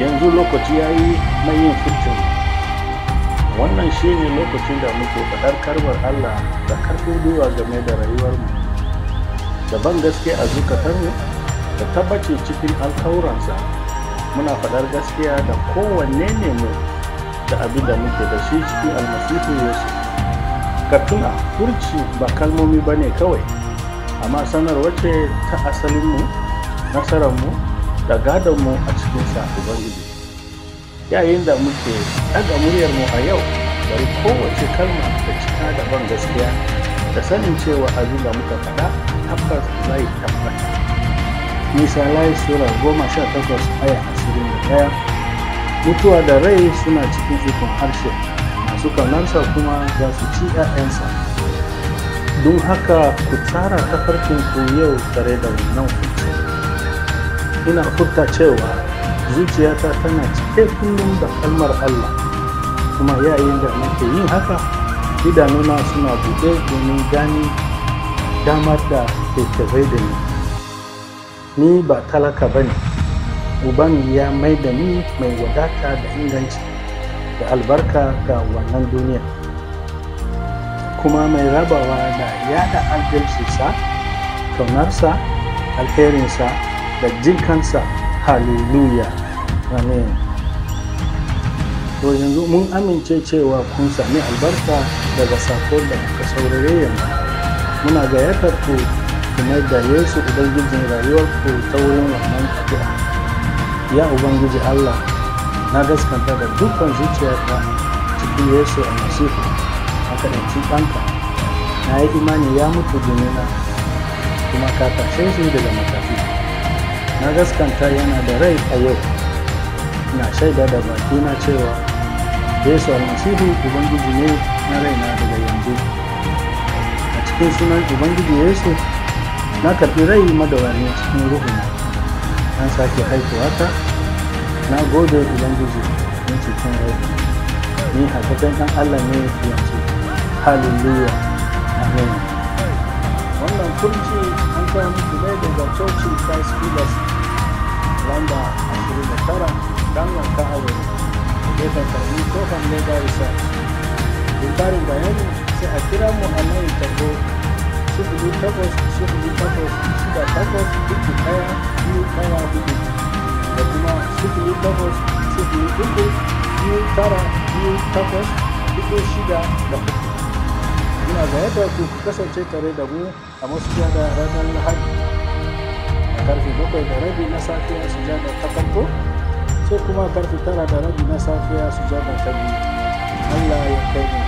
yanzu lokaci ya yi mai yin furcin wannan shi ne lokacin da muke faɗar karbar allah da karfin gwiwa game da rayuwarmu da ban gaske a zukatarmu da tabbaci cikin alkawuransa muna faɗar gaskiya da kowanne ne mu da abin da muke da shi cikin almasihu yesu ka tuna furci ba kalmomi ba ne kawai amma sanarwa ce ta asalinmu nasararmu da gadonmu a cikin sa ubangiji yayin da muke ɗaga muryarmu a yau bari kowace kalma da cika da ban gaskiya da sanin cewa abin da muka faɗa tabbas zai tabbata misalai sura goma sha takwas aya ashirin da ɗaya mutuwa da rai suna cikin ikon harshe masu kaunarsa kuma za su ci 'ya'yansa don haka ku tsara tafarkin ku yau tare da wannan furci ina furta cewa zuciyata tana cike kullum da kalmar Allah kuma yayin da nake yin haka idanuna suna buɗe domin gani damar da ke tabai da ni ni ba talaka ba ne uban ya mai da ni mai wadata da inganci da albarka ga wannan duniya kuma mai rabawa da yada adalcinsa kaunarsa alherinsa da jinkansa hallelujah amen to yanzu mun amince cewa kun sami albarka daga sako da kuka saurare yanzu muna gayyatar ku kuma da yesu ubangijin rayuwarku ta wurin wannan addu'a ya ubangiji allah na gaskanta da dukkan zuciyarka cikin yesu a masifu a kaɗanci ɗanka na yi imani ya mutu domina kuma ka tashe shi daga matafi na gaskanta yana da rai a yau na shaida da bakina cewa yesu almasihu ubangiji ne na raina daga yanzu a cikin sunan ubangiji yesu na karɓi rai madawani cikin ruhuna an sake haifuwa ta na gode ubangiji don cikin rai ni haifafen ɗan allah ne yanzu hallelujah amen wannan furci an kawo muku ne daga coci christ pillars lamba 29 dangan ka'awai gefen karbi kofan leda isa don karin bayani sai a kira mu a nan tarho sifili takwas sifili takwas shida takwas uku ɗaya biyu ɗaya hudu da kuma sifili takwas sifili uku biyu tara biyu takwas uku shida da uku ina gayyatar ku kasance tare da mu a masu da ranar lahadi a karfe bakwai da rabi na safiya su da ta farko sai kuma karfe tara da rabi na safiya su da ta biyu allah ya kai mu